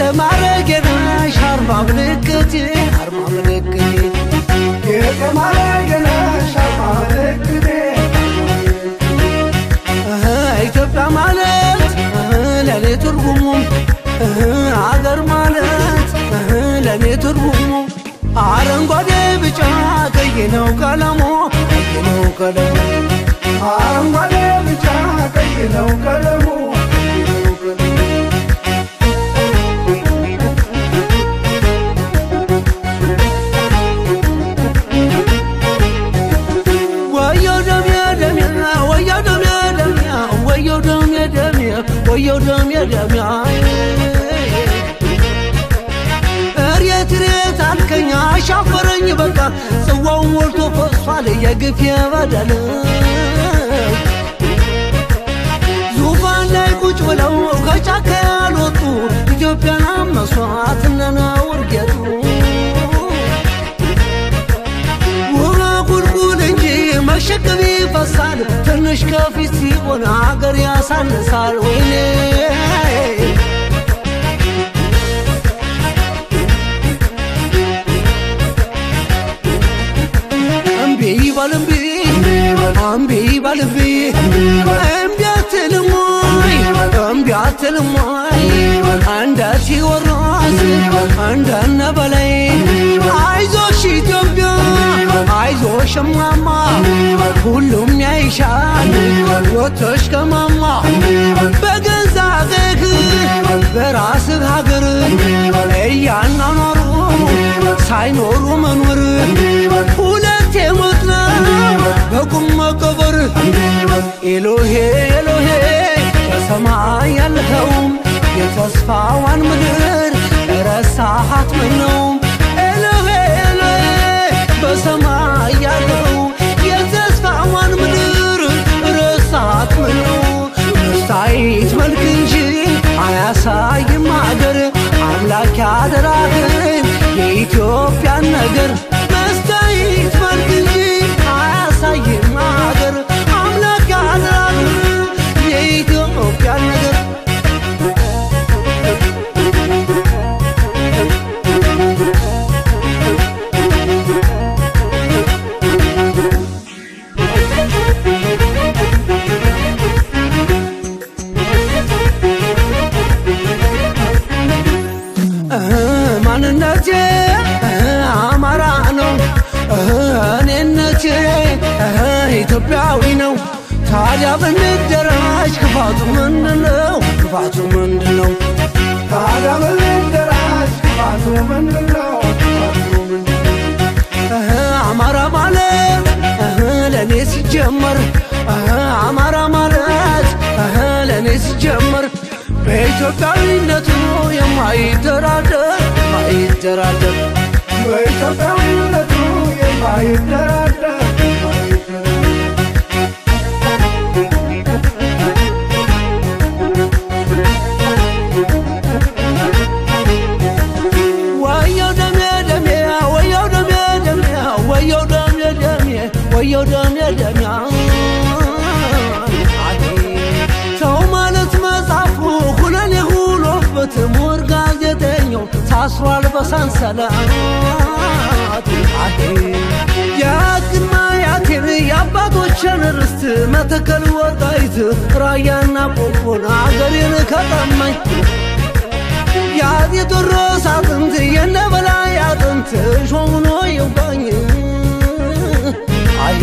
የማረጌ ነሽ አርማ ምልክቴ አርማ ምልክቴ የማረጌ ነሽ አርማ ምልክቴ እህ ኢትዮጵያ ማለት እህ ለእኔ ትርጉሙ እህ አገር ማለት እህ ለእኔ ትርጉሙ አረንጓዴ ቢጫ ቀይ ነው ቀለሙ ቀይ ነው ቀለሙ አረንጓዴ ቢጫ ቀይ ነው ቀለሙ ወየው ደሜ ደሜ ወየው ደሜ ደሜ ወየው ደሜ ደሜ ወየው ደሜ ደሜ እሬት እሬት አልከኝ አሻፈረኝ በቃ ጽዋው ሞልቶ ፈሷል የግፍ የበደል ዙፋን ላይ ቁጭ ብለው ከጫካ ያልወጡ ኢትዮጵያን አመሷት እነነውር ጌጡ ውሃ ቁልቁል እንጂ መሸከም ይፈሳል ትንሽ ከፊት ሲሆን አገር ያሳንሳል ወይኔ እምቢ ይበል እምቢ እምቢ ይበል እምቢ እምቢ አትልም ወይ እምቢ አትልም ወይ እንደ ቴዎድሮስ እንደነ በላይ አይዞሽ ኢትዮጵያ አይዞሽ እማማ ሁሉም ያይሻል ወጥተሽ ከማማ በገዛ አገርህ በራስህ ሀገር እያናኖሩ ሳይኖሩ መኖር ሁለቴ ሞት ነው በቁም መቀበር ኤሎሄ ኤሎሄ በሰማይ ያለኸው የተስፋዋን ምድር ረሳሃት ምን ነው ኤሎሄ ኤሎሄ በሰማይ ያለው የተስፋዋን ምድር ረሳሃት ምን ነው መስታይት መልክ እንጂ አያሳይም አገር አምላክ ያደራህን የኢትዮጵያን ነገር መስታይት መልክ እንጂ አያሳይም አገር አምላክ ያደራህን የኢትዮጵያን ነገር ማንነቴ አማራ ነው፣ እኔነቴ ኢትዮጵያዊ ነው። ታዲያ ብንደራጅ ክፋቱ ምንድነው? ክፋቱ ምንድነው? ታዲያ በልደራሽ ክፋቱ ምንድነው? ክፋቱ ምንድነው? አማራ ማለት ለእኔ ሲጀመር አማራ ማለት ለእኔ ሲጀመር በኢትዮጵያዊነቱ የማይደራደር የማይደራደር በኢትዮጵያዊነቱ የማይደራደር ወየው ደሜ ደሜ ወየው ደሜ ደሜ ወየው ደሜ ደሜ ወየው ደሜ ደሜ ሰው ማለት መጽሐፉ ሁነኔ ሁኖበት ምሁር ጋዜጠኛው ታስሯል በሰንሰለት የቅድመ አያቴን የአባቶችን ርስት መተከል ወልቃይት ራያና ቆቦን አገሬን ከጠማኝ የአፄ ቴዎድሮስ አጥንት የነ በላይ አጥንት ሾሆኖ ይውጋኝ አይ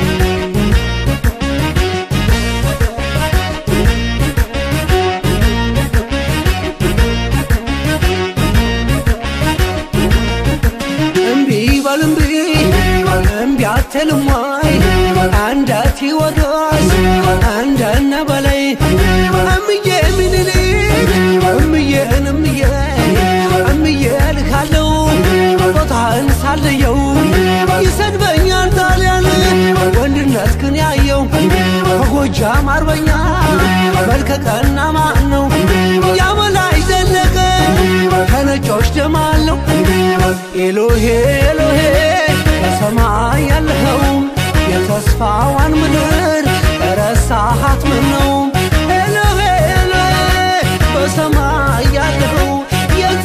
እምቢ በል እምቢ እምቢ አትልም ወይ እንደ ቴዎድሮስ እንደነ በላይ እምዬ ምኒልክ እምዬን እምዬ እምዬ ልካለው ቦታህን ሳልየው ይሰድበኛል ጣሊያን ወንድነት ግን ያየው ከጎጃም አርበኛ መልከቀና ማን ነው ያበላይ ዘለቀ ከነጮች ደም አለው ኤሎሄ ኤሎሄ በሰማይ ያለኸው የተስፋዋን ምድር ረሳሃት ምን ነው ኤሎሄ ኤሎሄ በሰማይ ያለኸው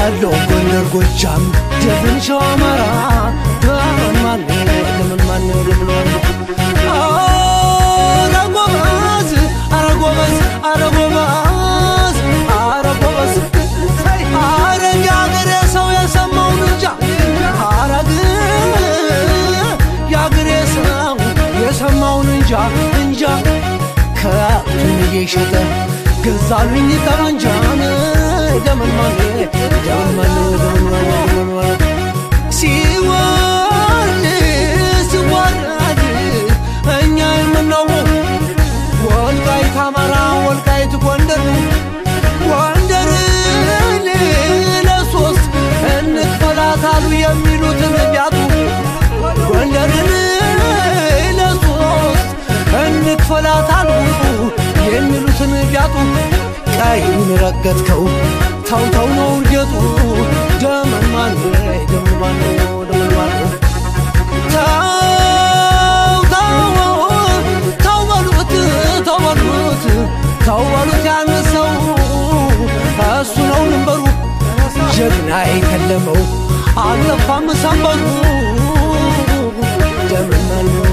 ወሎ ጎንደር ጎጃም ደብን ሸዋ አማራ ደምን ማን ደምን ማን ደምን አረ ጎበዝ አረ ጎበዝ አረ ጎበዝ አረ ጎበዝ አረ የአገሬ ሰው የሰማውን እንጃ አረግ የአገሬ ሰው የሰማውን እንጃ እንጃ ከብቱን እየሸጠ ገዛልኝ ጠመንጃን ደምን ማን ደምን ማን ደምን ማን ደምን ማን ሲወርድ ሲዋረድ እኛ የምናውቀው ወልቃይት አማራ ወልቃይት ጎንደር ጎንደርን ለሶስት እንክፈላታሉ የሚሉትን ቢያጡ ጎንደርን ለሶስት እንክፈላታሉ የሚሉትን ቢያጡ ቀዩን ረገጥከው ተው ተው ነው እርገጡ ደመን ማን ደመን ማን ደመን ማን ተው ተው ተው በሉት ተው በሉት ተው በሉት ያነሰው እሱ ነው ድንበሩ ጀግና የከለመው አልጠፋም ሰንበሩ ደመን ማን